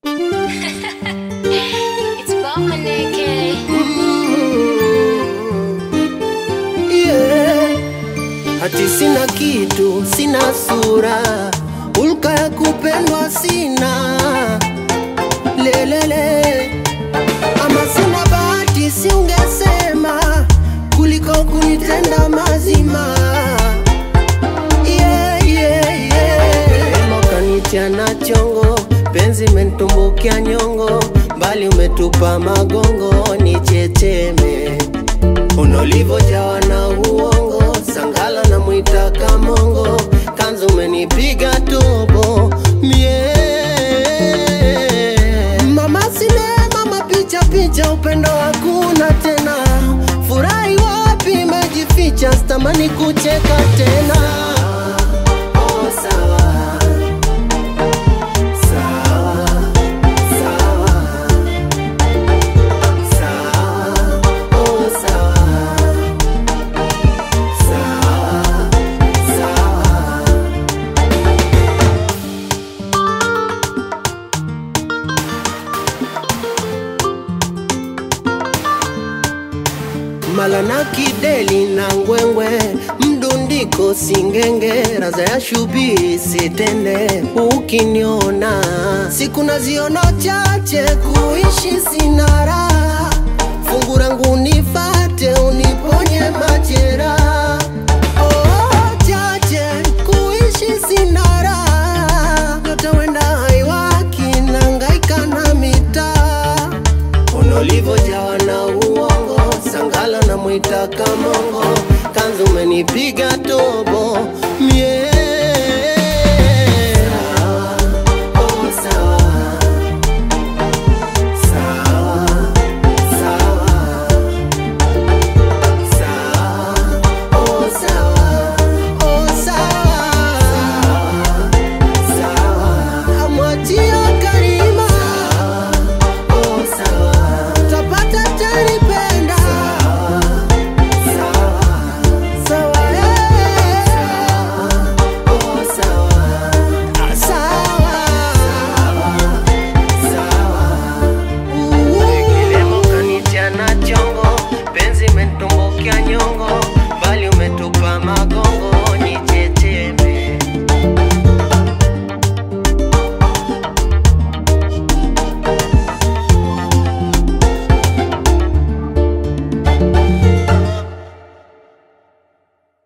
It's Bob Maneke. yeah. Hati sina kitu, sina sura, ulka ya kupendwa sina lelele, ama sina bahati, si ungesema kuliko kunitenda mazima yeah, yeah, yeah. Ema ukanitia na chongo, penzi mentumbukia nyongo, mbali umetupa magongo, ni checheme unolivojawa na uongo, sangala na mwita kamongo, kanzu umenipiga tobo mie mama sinema mapicha picha, upendo hakuna tena, furahi wapi imejificha, stamani kucheka tena. Oh, sawa. Sawa. Sawa. Sawa. Oh, sawa. Sawa. Sawa. mala na kideli na ngwengwe mdundiko singenge raza ya shubi sitende ukiniona siku naziona chache kuishi sina raha fungu rangu nifate uniponye majera oh, chache kuishi sina raha yote wenda haiwaki nangaika na mitaa unolivojawa na uongo, sangala na mwita kamongo, kanzu umenipiga tobo